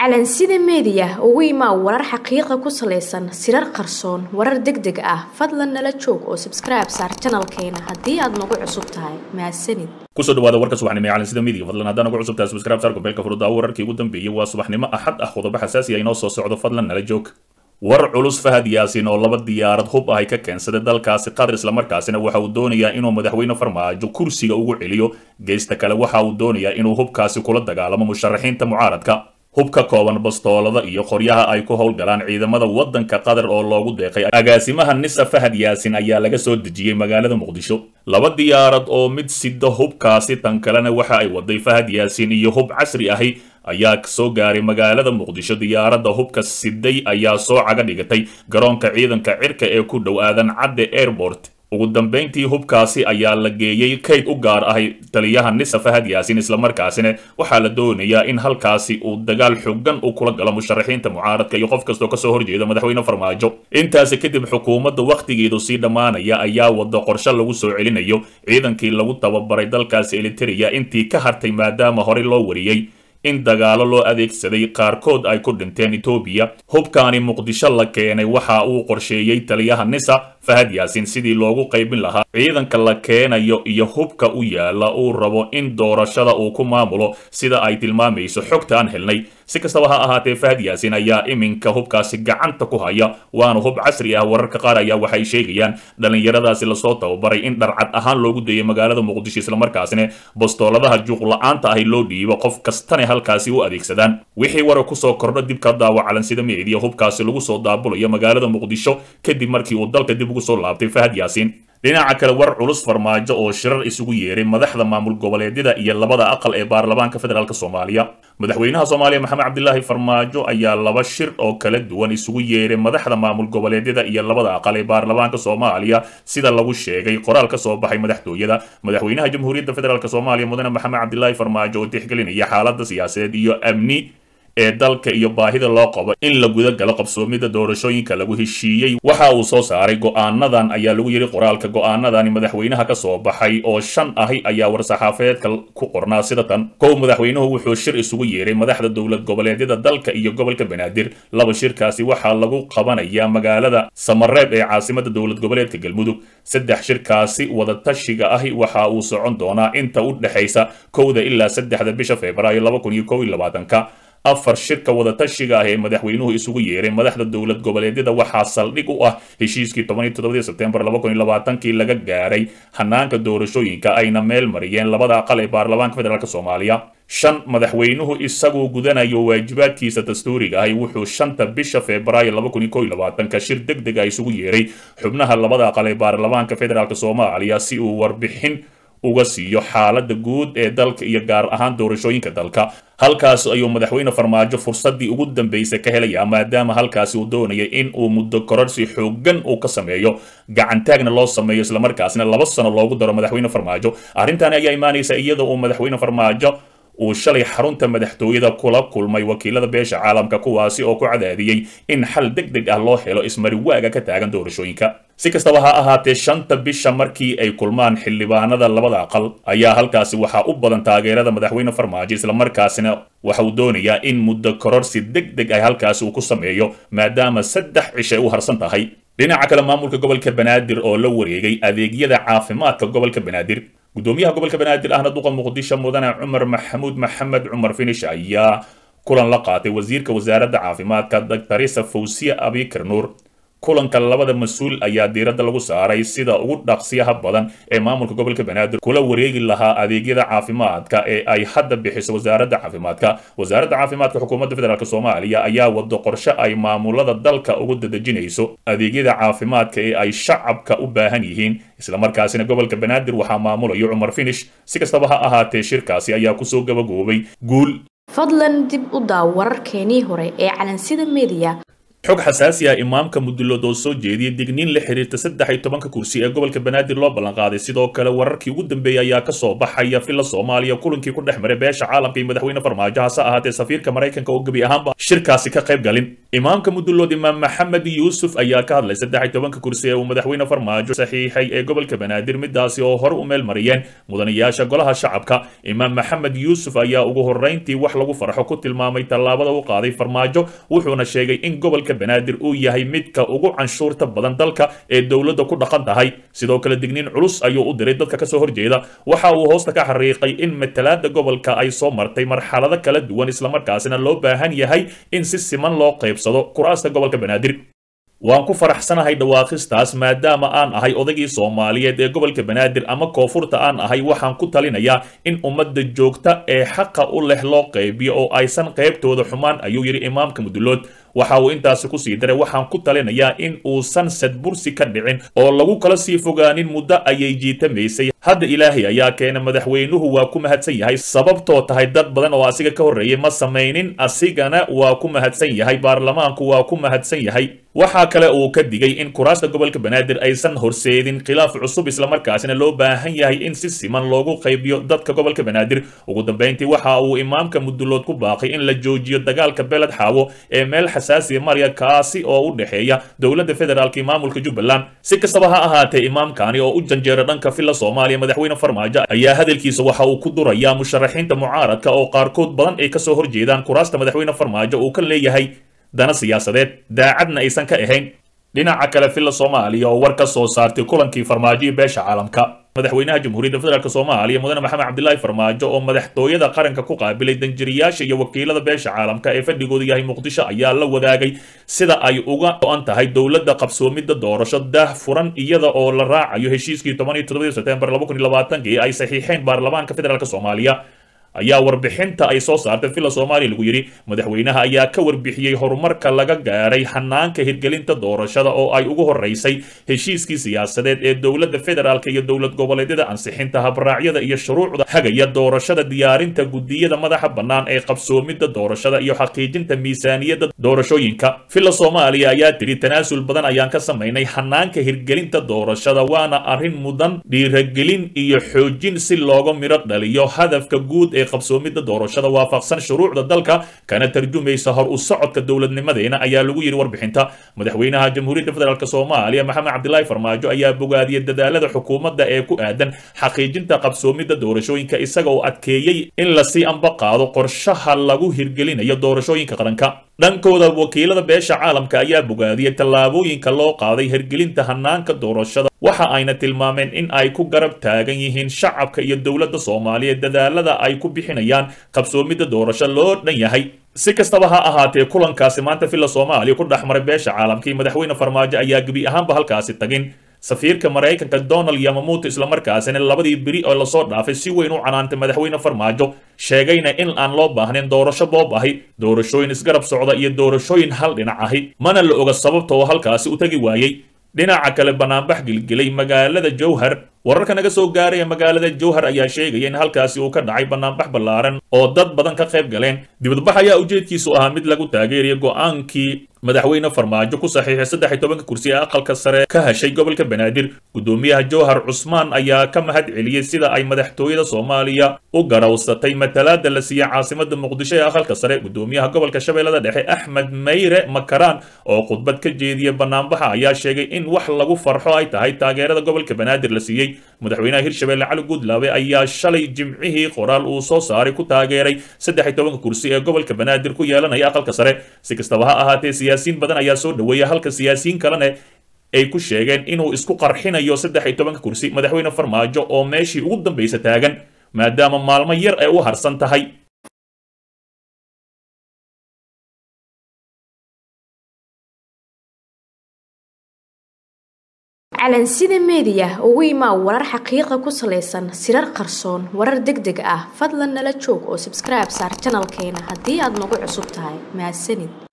calansida meediya ugu imaa warar xaqiiqa ku salaysan sirar qarsoon warar deg deg ah fadlan nala joog oo sabskribe saar janalkeena haddii aad nagu cusub tahay mahadsanid kusoo dhawaada warka subaxnimo ee calansida media fadlan haddaan ugu cusub tahay subscribe saar gombeelka furudda wararkii ugu dambeeyey waa subaxnimo axad ah qodobo xasaasi ah inoo soo socdo fadlan nala joog war culus fahad yaasin oo laba diyaarad hub ahay ka keensaday dalkaasi qatar islamarkaasina waxa uu doonayaa inuu madaxweyne farmaajo kursiga ugu celiyo geysta kale waxa uu doonayaa inuu hubkaasi kula dagaalamo musharaxiinta mucaaradka hubka kooban bastoolada iyo qoryaha ay ku howlgalaan ciidamada waddanka qatar oo loogu deeqay agaasimaha nisa fahad yaasin ayaa laga soo dejiyey magaalada muqdisho laba diyaarad oo mid sida hubkaasi tan kalena waxa ay waday fahad yaasin iyo hub casri ahi ayaa soo gaaray magaalada muqdisho diyaaradda hubka siday ayaa soo caga dhigatay garoonka ciidanka cirka ee ku dhow aadan cadde airport ugu dambayntii hubkaasi ayaa la geeyey kayd u gaar ahay taliyaha nisa fahad yaasin islamarkaasina waxaa la doonayaa in halkaasi uu dagaal xogan u kula galo musharaxiinta mucaaradka iyo qof kastoo kasoo horjeeda madaxweyne farmaajo intaasi kadib xukuumadda wakhtigeedu sii dhammaanaya ayaa wada qorshe lagu soo celinayo ciidankii lagu tababaray dalkaasi eliteria intii ka hartay maadaama horey loo wariyey in dagaalo loo adeegsaday qaarkood ay ku dhinteen etoobiya hubkaani muqdisho la keenay waxa uu qorsheeyey taliyaha nisa fahad yaasin sidii loogu qaybin lahaa ciidanka la keenayo iyo hubka u yaala uu rabo in doorashada uu ku maamulo sida ay tilmaamayso xogta aan helnay si kastaba ha ahaatee fahad yaasin ayaa iminka hubkaasi gacanta ku haya waana hub casri ah wararka qaar ayaa waxay sheegayaan dhallinyaradaasi lasoo tababaray in dharcad ahaan loogu dayay magaalada muqdisho islamarkaasina bastooladaha juuqla-aanta ahi loo dhiibo qof kastana halkaasi u adeegsadaan wixii warar kusoo kordho dib ka daawa calansida meediya hubkaasi lagu soo daabulayo magaalada muqdisho kadib markii uu dalka dib ugu soo laabtay fahad yaasiin dhinaca kale war culus farmaajo oo shirar isugu yeeray madaxda maamul goboleedyada iyo labada aqal ee baarlamaanka federaalk soomaaliya madaxweynaha soomaaliya maxamed cabdilaahi farmaajo ayaa laba shir oo kala duwan isugu yeeray madaxda maamul goboleedyada iyo labada aqal ee baarlamaanka soomaaliya sida lagu sheegay qoraal ka soo baxay madaxtooyada madaxweynaha jamhuuriyadda federaalk soomaaliya mudane maxamed cabdilaahi farmaajo oo tixgelinaya xaalada siyaasadeed iyo amni ee dalka iyo baahida loo qabo in la guda galo qabsoomida doorashooyinka lagu heshiiyey waxa uu soo saaray go'aanadan ayaa lagu yidhi qoraalka go'aanadani madaxweynaha ka soo baxay oo shan ahi ayaa war-saxaafeedka ku qornaa sida tan kow madaxweynuhu wuxuu shir isugu yeeray madaxda dowlad goboleedyada dalka iyo gobolka banaadir laba shirkaasi waxaa lagu qabanayaa magaalada samareeb ee caasimada dowlad goboleedka galmudug saddex shirkaasi wadatashiga ahi waxa uu socon doonaa inta u dhexaysa kowda ilaa saddexda bisha febraayo laba kun iyo kow iyo labaatanka afar shirka wadatashiga ah ee madaxweynuhu isugu yeeray madaxda dowlad goboleedyada waxaa saldhig u ah heshiiskii toban iyo toddobadii sebtembar laba kun iyo labaatankii laga gaaray hanaanka doorashooyinka ayna meel mariyeen labada aqal ee baarlamaanka federaalk soomaaliya shan madaxweynuhu isagoo gudanayo waajibaadkiisa dastuuriga ahi wuxuu shanta bisha febraayo laba kun iyo kow iyo labaatanka shir deg deg ah isugu yeeray xubnaha labada aqal ee baarlamaanka federaalk soomaaliya si uu warbixin uga siiyo xaalada guud ee dalka iyo gaar ahaan doorashooyinka dalka halkaas ayuu madaxweyne farmaajo fursadii ugu dambeysay ka helayaa maadaama halkaasi uu doonayay in uu muddo kororsi xoogan uu ka sameeyo gacantaagna loo sameeyo islamarkaasina laba sano loogu daro madaxweyne farmaajo arrintaani ayaa imaanaysa iyadoo uu madaxweyne farmaajo uu shalay xarunta madaxtooyada kula kulmay wakiilada beesha caalamka kuwaasi oo ku cadaadiyey in xal deg deg ah loo helo ismariwaaga ka taagan doorashooyinka si kastaba ha ahaatee shanta bisha markii ay kulmaan xildhibaanada labada aqal ayaa halkaasi waxaa u badan taageerada madaxweyne farmaajo islamarkaasina waxa uu doonayaa in muddo kororsi deg deg ah halkaasi uu ku sameeyo maadaama saddex cishay u harsan tahay dhinaca kale maamulka gobolka banaadir oo la wareegay adeegyada caafimaadka gobolka banaadir gudoomiyaha gobolka banaadir ahna duqa muqdisho mudane cumar maxamuud maxamed cumar finish ayaa kulan la qaatay wasiirka wasaaradda caafimaadka daktarisa fawsiya abikar nuur kulanka labada mas-uul ayaa diiradda lagu saaray sida ugu dhaqsiyaha badan ee maamulka gobolka banaadir kula wareegi lahaa adeegyada caafimaadka ee ay hadda bixiso wasaaradda caafimaadka wasaaradda caafimaadka xukuumadda federaalk soomaaliya ayaa wado qorshe ay maamulada dalka ugu dadejinayso adeegyada caafimaadka ee ay shacabka u baahan yihiin islamarkaasina gobolka banaadir waxaa maamulayo cumar finish si kastaba ha ahaatee shirkaasi ayaa kusoo gabagoobay guul fadlan dib u daaw wararkeenii hore ee calansida meediya xog xasaasi ah imaamka mudulood oo soo jeediyey digniin la xiriirta saddex iyo tobanka kursi ee gobolka banaadir loo ballanqaaday sidoo kale wararkii ugu dambeeyey ayaa kasoo baxaya filla soomaaliya kulankii ku dhex maray beesha caalamka iyo madaxweyne farmaajo hase ahaatee safiirka maraykanka oo gebi ahaanba shirkaasi ka qayb galin imaamka mudulood imaam maxamed yuusuf ayaa ka hadlay saddex iyo tobanka kursi ee uu madaxweyne farmaajo saxiixay ee gobolka banaadir midaasi oo hore u meel mariyeen mudanayaasha golaha shacabka imaam maxamed yuusuf ayaa ugu horreyntii wax lagu farxo ku tilmaamay tallaabada u qaaday farmaajo wuxuuna sheegay in gobolka banaadir uu yahay midka ugu canshuurta badan dalka ee dowladda ku dhaqan tahay sidoo kale digniin culus ayuu u diray dadka kasoo horjeeda waxa uu hoosta ka xariiqay in matalaada gobolka ay soo martay marxalado kala duwan islamarkaasina loo baahan yahay in si siman loo qaybsado kuraasta gobolka banaadir waan ku faraxsanahay dhawaaqistaas maadaama aan ahay odaygii soomaaliyeed ee gobolka banaadir ama koonfurta aan ahay waxaan ku talinayaa in ummadda joogta ee xaqa u leh loo qaybiyo oo aysan qaybtooda xumaan ayuu yidhi imaamka mudulood waxa uu intaasi ku sii daray waxaan ku talinayaa in uusan sadbursi ka dhicin oo lagu kala sii fogaanin muddo ayay jiitamaysay hadda ilaahay ayaa keena madaxweynuhu waa ku mahadsan yahay sababtoo tahay dad badan oo asiga ka horreeyay ma samaynin asigana waa ku mahadsan yahay baarlamaanku waa ku mahadsan yahay waxaa kale uu ka digay in kuraasta gobolka banaadir aysan horseedin khilaaf cusub islamarkaasina loo baahan yahay in si siman loogu qaybiyo dadka gobolka banaadir ugu dambayntii waxa uu imaamka mudulood ku baaqay in la joojiyo dagaalka beled xaawo ee meel xasaasiya marya kaasi oo u dhexeeya dowladda federaalk iyo maamulka jubbaland si kastaba ha ahaatee imaamkani oo u janjeera dhanka filla soomaaliya madaxweyne farmaajo ayaa hadalkiisa waxa uu ku durayaa musharaxiinta mucaaradka oo qaarkood badan ay kasoo horjeedaan kuraasta madaxweyne farmaajo uu ka leeyahay dana siyaasadeed daacadna aysan ka ahayn dhinaca kale filla soomaaliya oo war ka soo saartay kulankii farmaajo iyo beesha caalamka madaxweynaha jamhuuriyadda federaalk soomaaliya mudane maxamed cabdilaahi farmaajo oo madaxtooyada qaranka ku qaabilay danjiriyaasha iyo wakiilada beesha caalamka ee fadhigoodu yahay muqdisho ayaa la wadaagay sida ay uga go-an tahay dowladda qabsoomidda doorasho daah furan iyada oo la raacayo heshiiskii toban iyo todobadii sebtembar laba kun iyo labaatankii ay saxiixeen baarlamaanka federaalk soomaaliya ayaa warbixinta ay soo saartay villa soomaaliya lagu yidhi madaxweynaha ayaa ka warbixiyey horumarka laga gaaray hanaanka hirgelinta doorashada oo ay ugu horeysay heshiiskii siyaasadeed ee dowladda federaalk iyo dowlad goboleedyada ansixinta habraacyada iyo shuruucda hagaya doorashada diyaarinta gudiyada madaxa bannaan ee qabsoomidda doorashada iyo xaqiijinta miisaaniyadda doorashooyinka villa soomaaliya ayaa tidhi tanaasul badan ayaan ka samaynay hanaanka hirgelinta doorashada waana arrin mudan dhiiragelin iyo xoojin si looga midho dhaliyo hadafka guud ee qabsoomidda doorashada waafaqsan shuruucda dalka kana tarjumaysa hor u socodka dowladnimadeena ayaa lagu yidhi warbixinta madaxweynaha jamhuuriyadda federaalk soomaaliya maxamed cabdilaahi farmaajo ayaa bogaadiyey dadaalada xukuumadda ee ku aadan xaqiijinta qabsoomidda doorashooyinka isaga oo adkeeyey in lasii amba qaado qorshaha lagu hirgelinayo doorashooyinka qaranka dhankooda wakiilada beesha caalamka ayaa bogaadiyey tallaabooyinka loo qaaday hirgelinta hanaanka doorashada waxa ayna tilmaameen in ay ku garab taagan yihiin shacabka iyo dowladda soomaaliyeed dadaalada ay ku bixinayaan qabsoomidda doorasho loo dhan yahay si kastaba ha ahaatee kulankaasi maanta villa soomaaliya ku dhex maray beesha caalamka iyo madaxweyne farmaajo ayaa gebi ahaanba halkaasi tagin safiirka maraykanka donald yamamuuto islamarkaasina labadii beri oo lasoo dhaafay si weyn u canaantay madaxweyne farmaajo sheegayna in aan loo baahnayn doorasho boob ahi doorashooyin isgarab socda iyo doorashooyin hal dhinac ahi mana la oga sababta oo halkaasi u tegi waayey dhinaca kale banaanbax gilgilay magaalada jowhar wararka naga soo gaaraya magaalada jowhar ayaa sheegaya in halkaasi uu ka dhacay banaanbax ballaaran oo dad badan ka qayb galeen dibadbax ayaa ujeedkiisu ahaa mid lagu taageeraya go-aankii madaxweyne farmaajo ku saxiixay saddex iyo tobanka kursi ee aqalka sare ka heshay gobolka banaadir gudoomiyaha jowhar cusmaan ayaa ka mahad celiyey sida ay madaxtooyada soomaaliya u garawsatay matalaada la siiyey caasimada muqdisho ee aqalka sare gudoomiyaha gobolka shabeellada dhexe axmed mayre makaraan oo khudbad ka jeediyey banaanbaxa ayaa sheegay in wax lagu farxo ay tahay taageerada gobolka banaadir la siiyey madaxweynaha hirshabelle cali guudlaabe ayaa shalay jimcihii qoraal uu soo saaray ku taageeray saddex iyo tobanka kursi ee gobolka banaadir ku yeelanaya aqalka sare si kastaba ha ahaatee siyaasiyiin badan ayaa soo dhoweeya halka siyaasiyiin kalene ay ku sheegeen inuu isku qarxinayo saddex iyo tobanka kursi madaxweyne farmaajo oo meeshii ugu dambaysa taagan maadaama maalmo yar ay u harsan tahay calansida meediya ugu imaa warar xaqiiqa ku salaysan sirar qarsoon warar deg deg ah fadlan nala joog oo sabskribe saar janalkeena haddii aad nagu cusub tahay mahadsanid